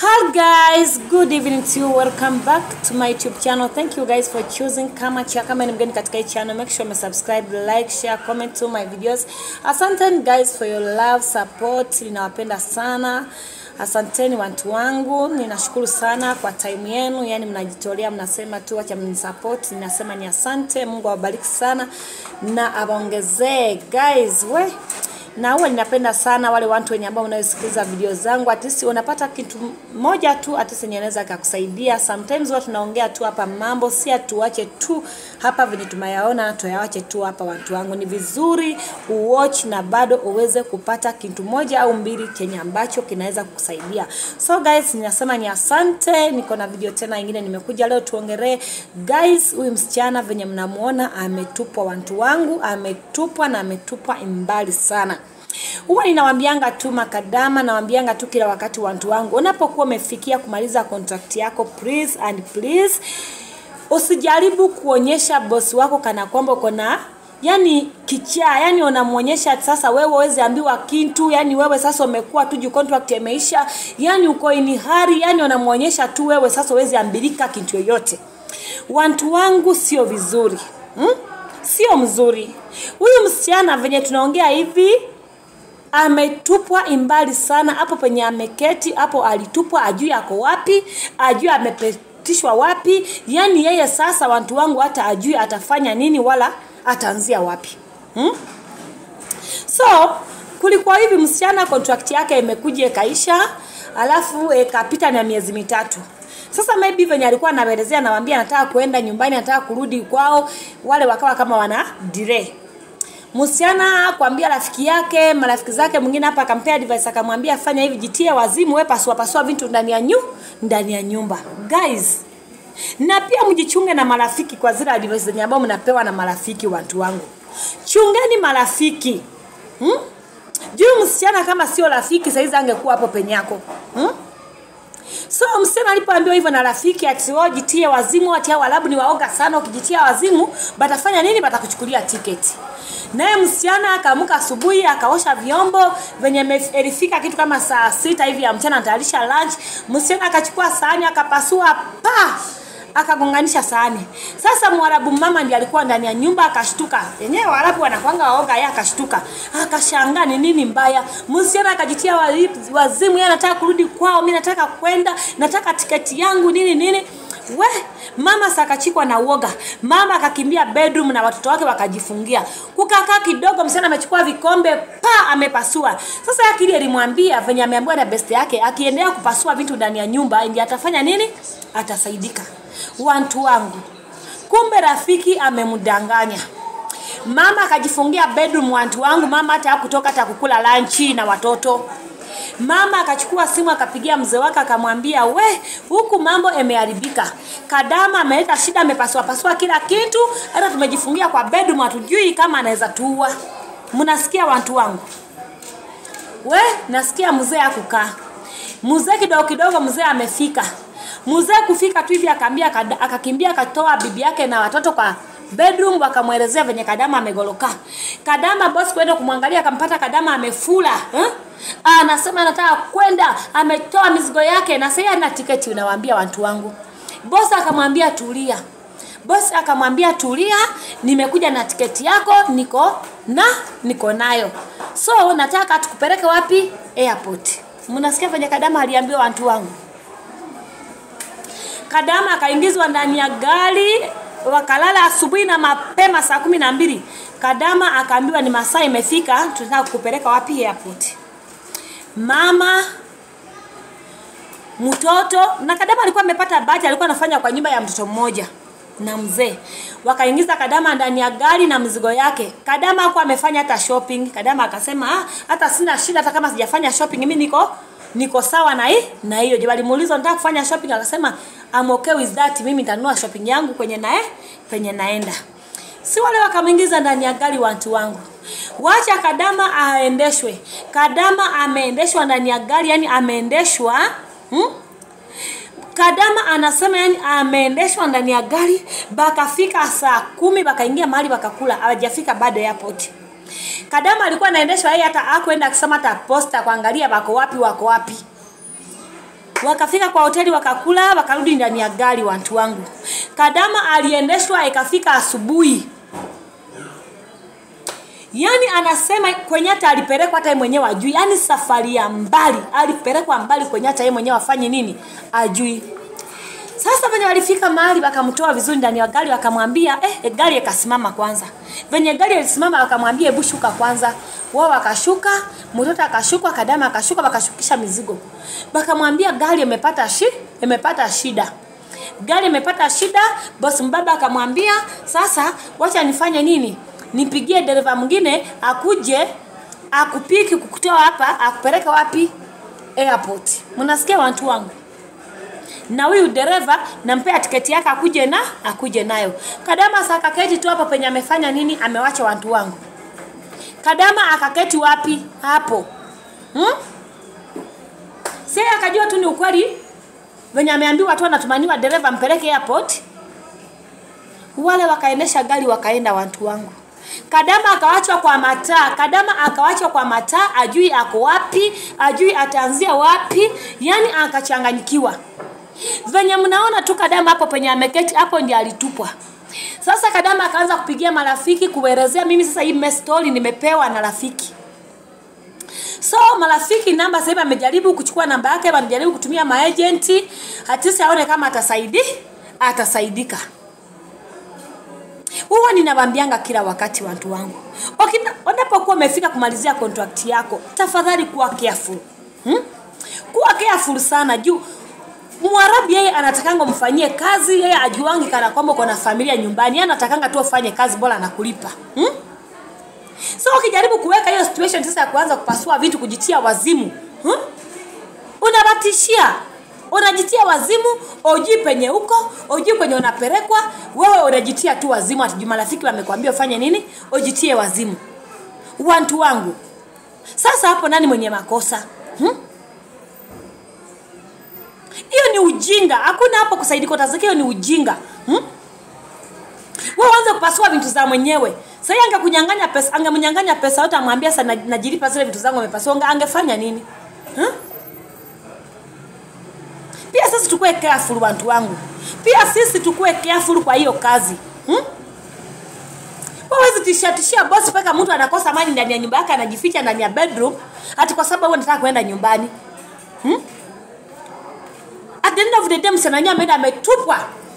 Hi guys, good evening to you. Welcome back to my YouTube channel. Thank you guys for choosing kama cha kama ni mgeni katika hii channel. Make sure you subscribe, like, share, comment to my videos. Asanteni guys for your love, support. Ninawapenda sana. Asanteni watu wangu, ninashukuru sana kwa time yenu, yani mnajitolea, mnasema tu acha mnisupport. Ninasema ni asante, Mungu awabariki sana na awaongezee guys. We na huwa ninapenda sana wale watu wenye ambao unaosikiliza video zangu, at least unapata kitu moja tu at least yenye inaweza kukusaidia. Sometimes watu tunaongea tu hapa mambo, si atuache tu hapa venye tumeyaona, tuyawache tu hapa. Watu wangu, ni vizuri uwatch na bado uweze kupata kitu moja au mbili chenye ambacho kinaweza kukusaidia. So guys, ninasema ni asante. Niko na video tena nyingine nimekuja leo tuongelee guys, huyu msichana venye mnamuona ametupwa, watu wangu, ametupwa na ametupwa mbali sana huwa ninawambianga tu makadama, nawambianga tu kila wakati watu wangu, unapokuwa umefikia kumaliza contract yako, please and please usijaribu kuonyesha bosi wako kana kwamba uko na yani kichaa, yani unamwonyesha sasa wewe uweze ambiwa kitu, yani wewe sasa umekuwa tu contract imeisha, yani uko in hurry, yani unamwonyesha tu wewe sasa uweze ambilika kitu yoyote. Watu wangu, sio vizuri hmm? Sio mzuri. Huyu msichana venye tunaongea hivi ametupwa imbali sana hapo penye ameketi hapo, alitupwa, ajui ako wapi, ajui amepitishwa wapi. Yani yeye sasa, watu wangu, hata ajui atafanya nini wala ataanzia wapi hmm? So kulikuwa hivi, msichana contract yake imekuja ikaisha, alafu ikapita na miezi mitatu. Sasa maybe venye alikuwa anaelezea, nawaambia nataka kuenda nyumbani, nataka kurudi kwao, wale wakawa kama wana delay msichana kuambia rafiki yake marafiki zake mwingine hapa akampea advice akamwambia fanya hivi jitie wazimu we pasua pasua vitu ndani ya nyu ndani ya nyumba guys na pia mjichunge na marafiki kwa zile advice zenye ambao mnapewa na marafiki watu wangu chungeni marafiki hmm? juu msichana kama sio rafiki saizi angekuwa hapo penyako hmm? So msichana alipoambiwa hivyo na rafiki ati wao jitie wazimu, ati hao Waarabu ni waoga sana, ukijitia wazimu batafanya nini? Batakuchukulia tiketi. Naye msichana akaamka asubuhi akaosha vyombo venye ilifika kitu kama saa sita hivi ya mchana, anatayarisha lunch. Msichana akachukua sahani akapasua pa akagonganisha sahani. Sasa Mwarabu mama ndiye alikuwa ndani ya nyumba akashtuka. Yenyewe Waarabu wanakwanga waoga, yeye akashtuka. Akashangaa ni nini mbaya. Msichana akajitia wazimu, yeye anataka kurudi kwao, mimi nataka kwenda, nataka tiketi yangu nini nini. We, mama sakachikwa na uoga. Mama akakimbia bedroom na watoto wake wakajifungia. Kukakaa kidogo, msichana amechukua vikombe, pa amepasua. Sasa akili alimwambia venye ameambiwa na best yake, akiendelea kupasua vitu ndani ya nyumba, ndiye atafanya nini? Atasaidika. Wantu wangu, kumbe rafiki amemdanganya mama, akajifungia bedroom. Wantu wangu, mama hata hakutoka hata kukula lanchi na watoto. Mama akachukua simu akapigia mzee wake akamwambia, we, huku mambo yameharibika. Kadama ameleta shida, amepasua pasua kila kitu, hata tumejifungia kwa bedroom, hatujui kama anaweza tuua. Mnasikia watu wangu? We, nasikia mzee akukaa. Mzee kidogo kidogo, mzee amefika. Mzee kufika tu hivi akaambia, akakimbia akatoa bibi yake na watoto kwa bedroom wakamwelezea venye Kadama amegoloka. Kadama boss kwenda kumwangalia akampata Kadama amefula eh? Anasema anataka kwenda, ametoa mizigo yake na sasa ana tiketi. Unawaambia watu wangu, boss akamwambia tulia. Boss akamwambia tulia, nimekuja na tiketi yako, niko na niko nayo, so nataka tukupeleke wapi? Airport. Mnasikia venye Kadama aliambiwa watu wangu. Kadama akaingizwa ndani ya gari wakalala asubuhi na mapema saa kumi na mbili. Kadama akaambiwa ni masaa imefika, tunataka kukupeleka wapi? Airport. Mama mtoto na Kadama alikuwa amepata bahati, alikuwa anafanya kwa nyumba ya mtoto mmoja na mzee. Wakaingiza Kadama ndani ya gari na mzigo yake. Kadama hakuwa amefanya hata shopping. Kadama akasema ah, hata sina shida, hata kama sijafanya shopping mimi niko niko sawa na hii na hiyo. Je, walimuuliza nataka kufanya shopping, akasema I'm okay with that, mimi nitanunua shopping yangu kwenye nae kwenye naenda. Si wale wakamwingiza ndani ya gari, watu wangu, wacha Kadama aendeshwe. Kadama ameendeshwa ndani ya gari, yani ameendeshwa hmm? Kadama anasema yani ameendeshwa ndani ya gari, bakafika saa kumi, bakaingia mahali bakakula, hawajafika bado airport. Kadama alikuwa anaendeshwa yeye, hata hakuenda akisema hata posta kuangalia wako wapi wako wapi. wakafika kwa hoteli wakakula wakarudi ndani ya gari watu wangu kadama aliendeshwa ikafika asubuhi yaani anasema kwenye hata alipelekwa hata yeye mwenyewe ajui yaani safari ya mbali alipelekwa mbali kwenye hata yeye mwenyewe afanye nini ajui sasa venye walifika mahali wakamtoa vizuri ndani ya gari wakamwambia eh, gari ikasimama kwanza venye gari ilisimama wakamwambia hebu shuka kwanza wao wakashuka mtoto akashuka kadama akashuka wakashukisha mizigo wakamwambia gari imepata shi imepata shida gari imepata shida boss mbaba akamwambia sasa wacha nifanye nini nipigie dereva mwingine akuje akupiki kukutoa hapa akupeleke wapi airport mnasikia watu wangu na huyu dereva nampea tiketi yake akuje na akuje nayo kadama sakaketi tu hapo penye amefanya nini amewacha watu wangu kadama akaketi wapi hapo hmm? si akajua tu ni ukweli venye ameambiwa tu anatumaniwa dereva mpeleke airport wale wakaendesha gari wakaenda watu wangu kadama akawachwa kwa mataa kadama akawachwa kwa mataa ajui ako wapi ajui ataanzia wapi yani akachanganyikiwa venye mnaona tu kadama hapo penye ameketi hapo ndi alitupwa sasa kadama akaanza kupigia marafiki kuelezea mimi sasa hii story nimepewa na rafiki so marafiki namba sasa hivi amejaribu kuchukua namba yake wanajaribu kutumia maagenti hatisi aone kama atasaidi atasaidika huwa ninawambianga kila wakati watu wangu unapokuwa umefika kumalizia contract yako tafadhali kuwa careful hmm? kuwa careful sana juu mwarabu yeye anatakanga mfanyie kazi yeye ajuangi kana kwamba uko na familia nyumbani yeye anatakanga tu ufanye kazi bora anakulipa hmm? so ukijaribu kuweka hiyo situation sasa ya kuanza kupasua vitu kujitia wazimu hmm? unabatishia unajitia wazimu ujui penye huko ujui kwenye unapelekwa wewe unajitia tu wazimu ati marafiki wamekwambia ufanye nini ujitie wazimu wantu wangu sasa hapo nani mwenye makosa hmm? hiyo ni ujinga hakuna hapo kusaidika utasikia hiyo ni ujinga hmm? wewe uanze kupasua vitu za mwenyewe sasa angekunyang'anya pesa angemnyang'anya pesa yote amwambia sasa na- najilipa zile vitu zangu amepasua Ange- angefanya nini hmm? pia sisi tukue careful watu wangu pia sisi tukue careful kwa hiyo kazi hmm? wawezi tishatishia bosi mpaka mtu anakosa amani ndani ya nyumba yake anajificha ndani ya bedroom hati kwa sababu anataka kwenda nyumbani hmm? at the end of the day msichana wenyewe ameenda ametupwa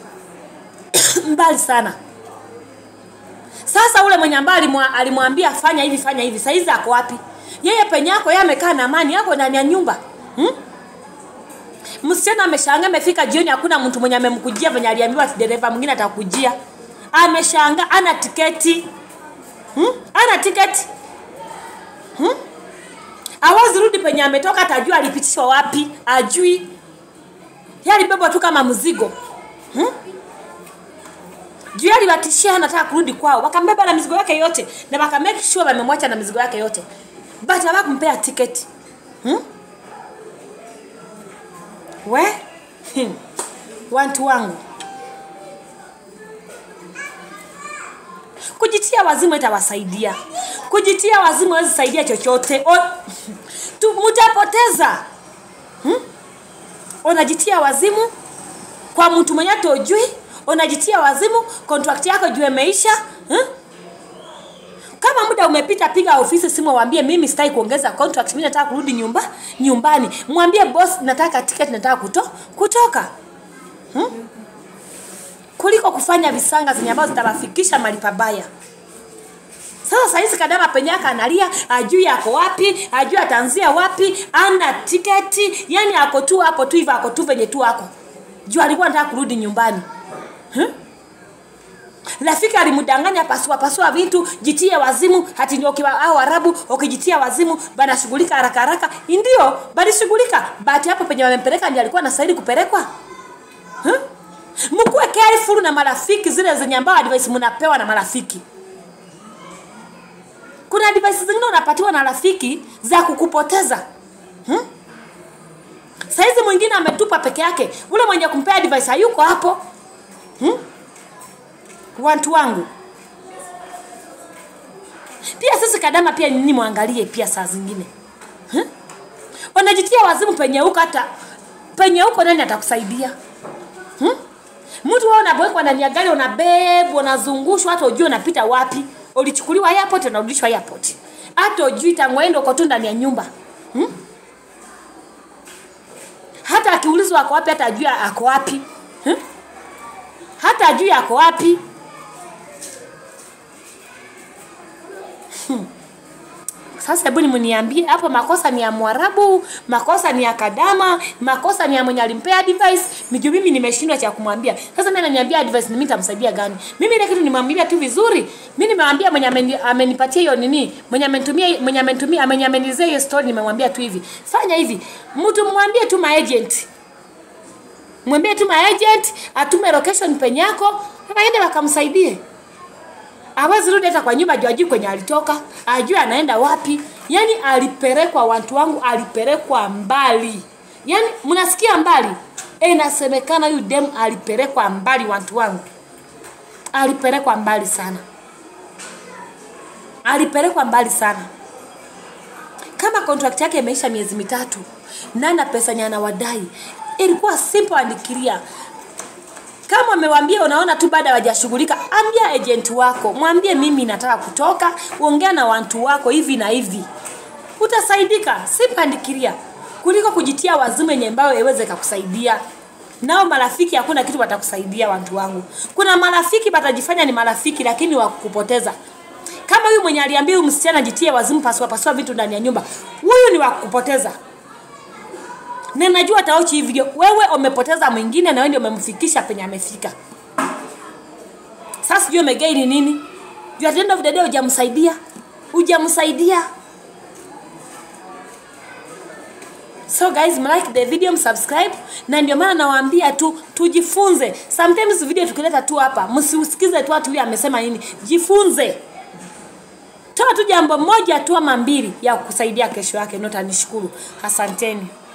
mbali sana sasa ule mwenye ambaye alimwa- alimwambia fanya hivi fanya hivi saizi ako wapi yeye penye yako yeye amekaa na amani yako ndani ya nyumba hmm? msichana ameshanga amefika jioni hakuna mtu mwenye amemkujia venye aliambiwa ati dereva mwingine atakujia ameshanga ana tiketi hmm? ana tiketi hmm? awezi rudi penye ametoka atajua alipitishwa wapi ajui Yeye alibebwa tu kama mzigo hmm? juu aliwatishia anataka kurudi kwao wakambeba na mizigo yake yote na wakamake sure wamemwacha na mizigo yake yote but hawakumpea tiketi hmm? we hmm. wantu wangu kujitia wazimu itawasaidia kujitia wazimu hawezi saidia chochote O- tu- mtapoteza hmm? unajitia wazimu kwa mtu mwenye tojui unajitia wazimu contract yako juu imeisha hmm? kama muda umepita piga ofisi simu waambie mimi sitaki kuongeza contract mimi nataka kurudi nyumba nyumbani mwambie boss nataka ticket nataka kuto, kutoka hmm? kuliko kufanya visanga zenye ambazo zitawafikisha mali pabaya sasa sahizi kadama penye yake analia ajui ako wapi ajui ataanzia wapi ana tiketi yani ako tu hapo tu hivyo ako tu venye tu ako juu alikuwa anataka kurudi nyumbani hmm? rafiki alimdanganya pasua pasua vitu jitie wazimu hati ndio ukiwa au arabu ukijitia wazimu banashughulika haraka haraka ndio balishughulika bati hapo penye wamempeleka ndio alikuwa anastahili kupelekwa huh? mkuwe careful na marafiki zile zenye ambao advice mnapewa na marafiki kuna advice zingine unapatiwa na rafiki za kukupoteza hmm? saizi mwingine ametupa peke yake ule mwenye kumpea advice hayuko hapo hmm? watu wangu pia sisi kadama pia nini mwangalie pia saa zingine hmm? unajitia wazimu penye huko hata penye huko nani atakusaidia hmm? mtu wewe unabwekwa ndani ya gari unabebwa unazungushwa hata ujui unapita wapi ulichukuliwa airport unarudishwa airport hata ujui tangwendo uko tu ndani ya nyumba hmm? hata akiulizwa ako wapi hata ajui ako wapi hmm? hata ajui ako wapi Sasa hebu ni mniambie hapo, makosa ni ya Mwarabu, makosa ni ya Kadama, makosa ni ya mwenye alimpea advice. Nijue mimi nimeshindwa cha kumwambia. Sasa mimi ananiambia advice, mimi nitamsaidia gani? Mimi ile kitu nimwambia tu vizuri. Mimi nimemwambia mwenye ameni, amenipatia hiyo nini, mwenye amenitumia, mwenye amenitumia, mwenye amenizea hiyo story, nimemwambia tu hivi, fanya hivi, mtu mwambie tu maagent mwambie tu maagent atume location penye yako, waende wakamsaidie hawezi rudi hata kwa nyumba juu ajui kwenye alitoka, ajui anaenda wapi. Yani alipelekwa, watu wangu, alipelekwa mbali. Yani mnasikia mbali, e, inasemekana huyu dem alipelekwa mbali, watu wangu, alipelekwa mbali sana, alipelekwa mbali sana. Kama contract yake imeisha miezi mitatu na na pesa yenye anawadai, ilikuwa simple and clear kama amewambia unaona tu baada hawajashughulika, ambia agent wako, mwambie mimi nataka kutoka, ongea na watu wako hivi na hivi, utasaidika. Sipandikiria kuliko kujitia wazimu yenye ambayo iweze kukusaidia. Nao marafiki hakuna kitu watakusaidia, watu wangu. Kuna marafiki watajifanya ni marafiki, lakini wakukupoteza. Kama huyu mwenye aliambia huyu msichana jitie wazimu, pasua pasua vitu ndani ya nyumba, huyu ni wakukupoteza na najua ataochi hii video, wewe umepoteza mwingine na wewe ndio umemfikisha penye amefika. Sasa sijui umegaini nini? Juu at the end of the day hujamsaidia, hujamsaidia. So guys, mlike the video, msubscribe, na ndio maana nawaambia tu tujifunze. Sometimes video tukileta tu hapa, msiusikize tu watu huyu amesema nini, jifunze. Toa tu jambo moja tu ama mbili ya kusaidia kesho yake, ndio utanishukuru. Asanteni.